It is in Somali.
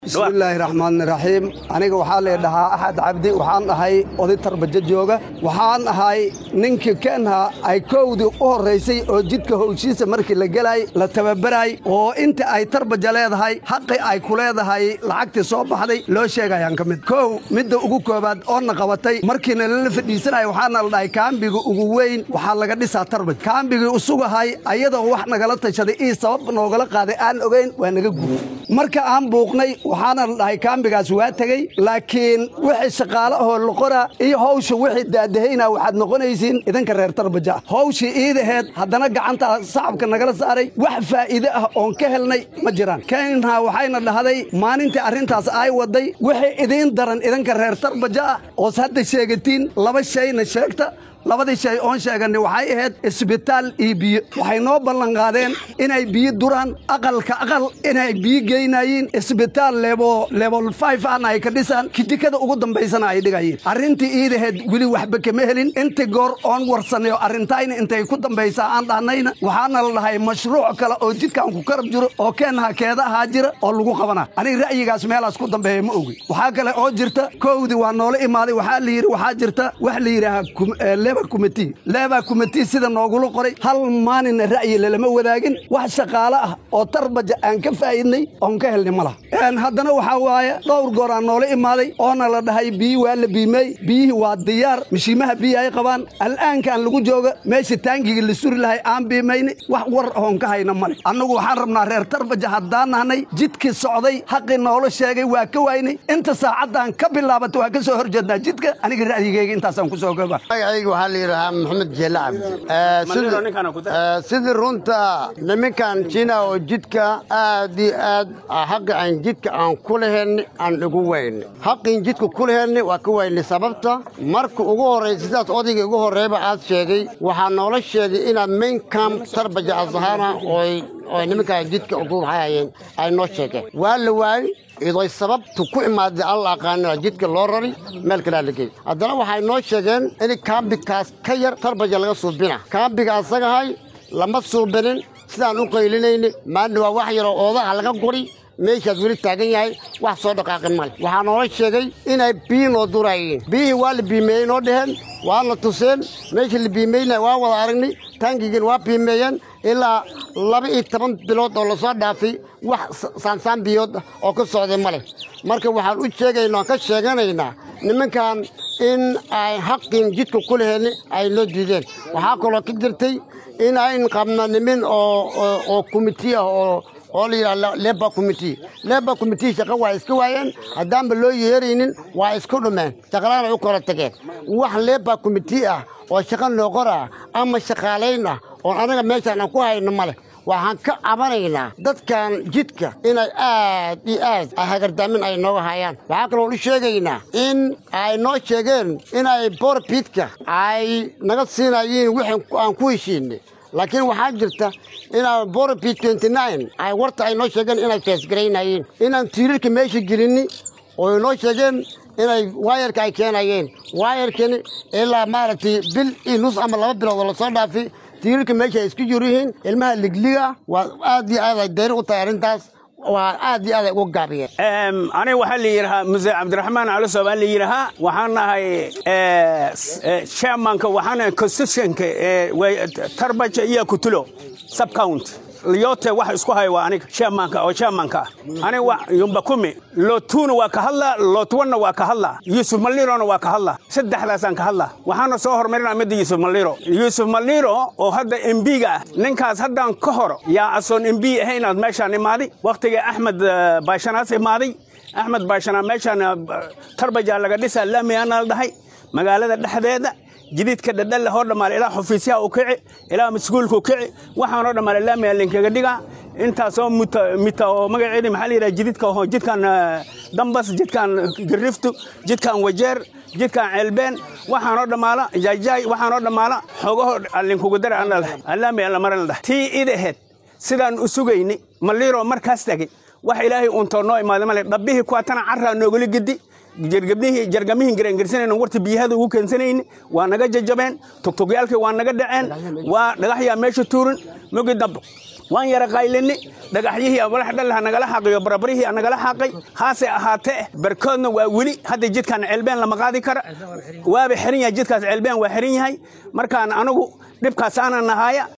bismillaahi raxmaani raxiim aniga waxaa lee dhahaa axad cabdi waxaan ahay oday tarbajo jooga waxaan ahay ninkii keenha ay kowdii u horraysay oo jidka howshiisa markii la gelay la tababaraay oo inta ay tarbaja leedahay xaqi ay ku leedahay lacagtii soo baxday loo sheegayaan ka mid kow midda ugu koobaad oona qabatay markiina lala fadhiisanaya waxaana la dhahay kaambiga ugu weyn waxaa laga dhisaa tarbaj kaambigii usugahay ayadoo wax nagala tashaday ii sabab noogala qaaday aan ogayn waa naga guuray marka aan buuqnay waxaana la dhahay kaambigaas waa tegey laakiin wixii shaqaale ahoo loqora iyo hawsha wixii daadahayna waxaad noqonaysiin idinka reer tarbaja ah hawshii iidaheed haddana gacantaa sacabka nagala saaray wax faa'iide ah oon ka helnay ma jiraan keenha waxayna dhahday maalintii arrintaas ay waday wixii idiin daran idinka reer tarbaja ah oos hadda sheegatiin laba shayna sheegta labadii shay oon sheeganay waxay ahayd isbitaal iyo biyo waxay noo ballanqaadeen inay biyo duraan aqalka aqal inay biyo geynayiin isbitaal leebo level five ahna ay ka dhisaan kidikada ugu dambaysana ay dhigayiin arrintii iidaheed weli waxba kama helin intii goor oon warsanay oo arrintayna intay ku dambaysaa aan dhahnayna waxaana la dhahay mashruuc kale oo jidkaan ku karab jiro oo keenaha keeda ahaa jira oo lagu qabana aniga ra'yigaas meelaas ku dambeeya ma ogi waxaa kale oo jirta kowdii waa noola imaaday waxaa la yidhi waxaa jirta wax la yidhaahaa leba kumiti leba kumiti sida noogula qoray hal maalina ra'yi lalama wadaagin wax shaqaale ah oo tarbaja aan ka faa'idnay oon ka helnay ma laha haddana waxaa waaye dhowr goor aan noola imaaday oona la dhahay biyi waa la biimeey biyihii waa diyaar mishiimaha biyi ay qabaan al'aankaan lagu jooga meesha taangigii la suri lahay aan biimayni wax war oon ka hayna male annagu waxaan rabnaa reer tarbaja haddaan nahnay jidkii socday xaqii noola sheegay waa ka waynay inta saacaddaan ka bilaabatay waa ka soo hor jeednaa jidka aniga ra'yigeyga intaasaan ku soo goba waxaa la yidhahaa maxamed jeelle cabdi sidii runta niminkan jina oo jidka aad iyo aad xaqa aan jidka aan ku lahelni aan ugu wayni xaqin jidka ku lahelni waa ka wayni sababta marka ugu horraysa sidaas odayga ugu horreeyba aad sheegay waxaa noola sheegay inaad main camp tarbaja asahana ooy oo niminkaan jidka ugu hayeen ay noo sheegeen waa la waayey idoy sababtu ku imaaday aan la aqaanina jidka loo rari meel kalaa la geey haddana waxay noo sheegeen in kaambikaas ka yar tarbaja laga suubina kaambiga asagahay lama suubinin sidaan u qaylinayni maalna waa wax yaroo oodaha laga guri meeshaad weli taagan yahay wax soo dhaqaaqin male waxaa noola sheegay inay biyi noo duraayeen biyihii waa la biimeeyey noo dheheen waa la tuseen meeshii la biimeynaya waa wada aragnay taangigiin waa biimeeyeen ilaa laba iyo toban bilood oo lasoo dhaafay wax saansaan biyood oo ka socday ma leh marka waxaan u sheegaynaa oan ka sheeganaynaa nimankan in ay xaqin jidka ku laheeni ay noo diideen waxaa kaloo ka jirtay in ayn qabno nimin oo komiti ah oo oo la yidhaha leba committee leba committee shaqa waa iska waayeen haddaanba loo yeeraynin waa isku dhumeen shaqalaana u kala tageen wax leba committee ah oo shaqa noo qoraa ama shaqaalayn ah oon anaga meeshaan aan ku hayno ma leh waxaan ka cabanaynaa dadkan jidka inay aad iyo aad hagardaamin ay nooga hayaan waxaa kaloo u sheegaynaa in ay noo sheegeen inay borbiidka ay naga siinayiin wixii aan ku heshiinay laakiin waxaa jirta inaa borbi ay warta ay noo sheegeen inay feesgaraynayeen inaan tiirarka meesha gelinni oo noo sheegeen inay waayarka ay keenayeen waayarkani ilaa maaragtay bil iyo nus ama laba bilood oo lasoo dhaafay tiirarka meesha ay isku jir yihiin ilmaha ligliga waa aad iyo aad ay dayri u tahay arrintaas waa aad iyo aad ay uga gaabiyeen aniga waxaa la yidhahaa muse cabdiraxmaan calisow baa la yidhahaa waxaan nahay chairmanka waxaan nahay constitutionka tarbaja iyo kutulo subcount yote wax isku haya waa aniga chairmanka oo chairmanka ah aniga yumba kumi lotuna waa ka hadlaa lotwanna waa ka hadlaa yuusuf malirona waa ka hadlaa saddexdaasaan ka hadlaa waxaana soo hormarinaa midda yuusuf maliro yuusuf maliro oo hadda embiga ah ninkaas haddaan ka hor yaa asoon embi ahay inaad meeshaan imaaday wakhtiga axmed baashanaas imaaday axmed baashanaa meeshaan tarbajaa laga dhisaa laamiyaana la dhahay magaalada dhexdeeda jididka dhadhalle hoo dhammaale ilaa xafiisyaha u kici ilaa maskuulka u kici waxaanoo dhammaale laamiya linkaga dhigaa intaasoo mita oo magaceedi maxaa la yidhaha jididka oo jidkan dambas jidkan gariftu jidkan wajeer jidkan ceelbeen waxaanoo dhammaala jaajaay waxaanoo dhammaala xogaho linkugu dara aan dhalahay laamiya la maran dhahay tii idaheed sidaan u sugayni maliiroo markaas tagay wax ilaahay uuntoo noo imaaday male dhabbihii kuwaatana carraa noogala gedi jargabnihii jargamihin garengarsanayna warta biyahada ugu keensanayni waa naga jajabeen tugtugyaalkii waa naga dhaceen waa dhagaxyaa meesha tuurin mogi dambe waan yara qaylini dhagaxyihii walaxdhalah nagala xaqiyo barabarihii nagala xaqay haase ahaatee barkoodna waa weli hadda jidkan ceelbeen lama qaadi kara waaba xiran yahay jidkaas ceelbeen waa xiran yahay markaan anigu dhibkaas aanan nahaya